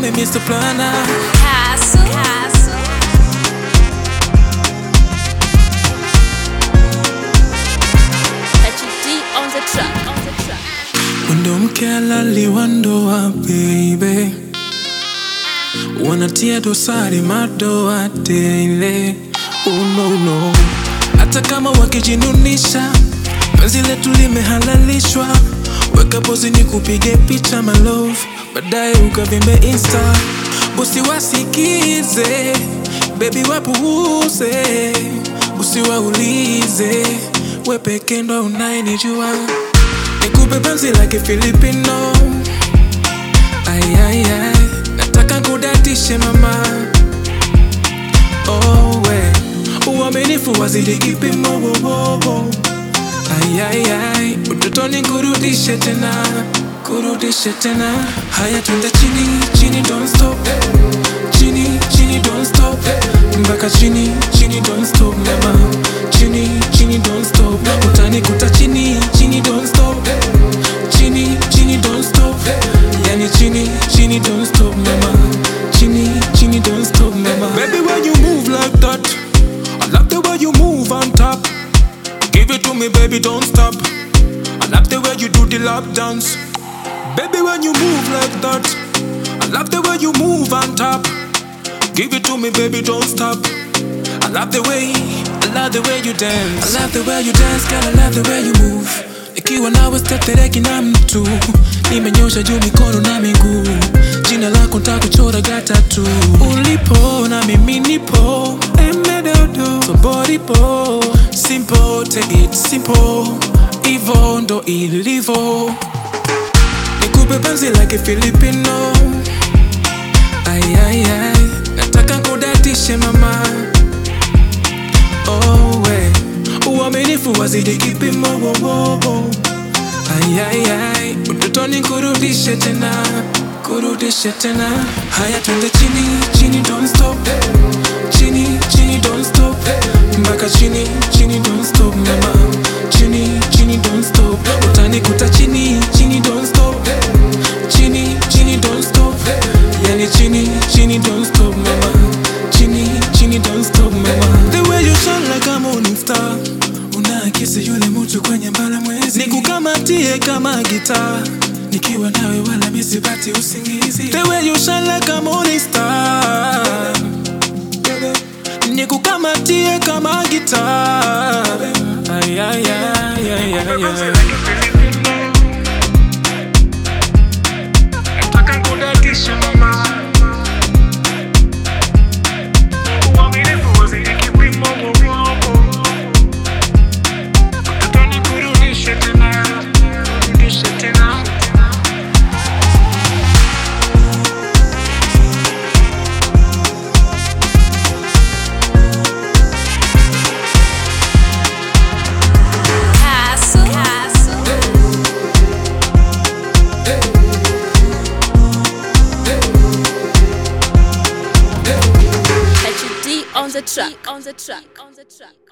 me Mr. Planner. Castle. Castle. HD on the track. On the track. Wendo mke alaliwa ndoa baby, wanatia dosari madoa tele. Oh no no, hata kama wakijinunisha, penzi letu limehalalishwa. Weka pozi ni kupige picha my love, baadaye ukavimbe insta, usiwasikize baby, wapuuze, usiwaulize, we peke ndo unayenijua nikupe penzi la kifilipino ay, ay, ay. nataka kudatishe mama oh, we uaminifu wazidi kipimo wowowo ay, ay, ay. utotoni kurudishe tena kurudishe tena haya twende chini chini don't stop chini chini don't stop mpaka chini chini don't stop mama chini chini don't stop utanikuta chini chini don't stop chini chini don't stop yani chini chini don't stop mama chini chini don't stop mama baby when you move like that I love the way you move on top give it to me baby don't stop I love the way you do the lap dance baby when you move like that I love the way you move on top Give it to me, baby, don't stop. I love the way, I love the way you dance. I love the way you dance, girl, I love the way you move. Ikiwa nawe stetereki na mtu, nimenyosha juu mikono na miguu. Jina lako ntakuchora gata tu. Ulipo na mimi nipo, emedodo, somebody po. Simple, take it simple. Ivo ndo ilivo. Nikupe penzi like Filipino. Ay, ay, ay, nataka kudatishe mama oh, we uaminifu wazidi kipimo wowowo ay, ay, ay, utotoni kurudishe tena kurudishe tena haya twende chini chini don't stop chini chini don't stop mpaka chini chini don't stop mama chini chini don't stop utanikuta chini chini don't stop chini chini don't stop yani chini chini don't stop mama chini chini don't stop mama the way you shine like a morning star unaakisi yule mtu kwenye mbala mwezi nikukamatie kama gitaa nikiwa nawe wala misipati usingizi the way you shine like a morning star nikukamatie kama gitaa ay, ay, ay, ay, ay, ay. Nataka kudatisha mama Uaminifu wazidi kipimo wowowo Utotoni kurudishe tena Kurudishe tena Castle. Castle. HD on the track. On the track. On the track.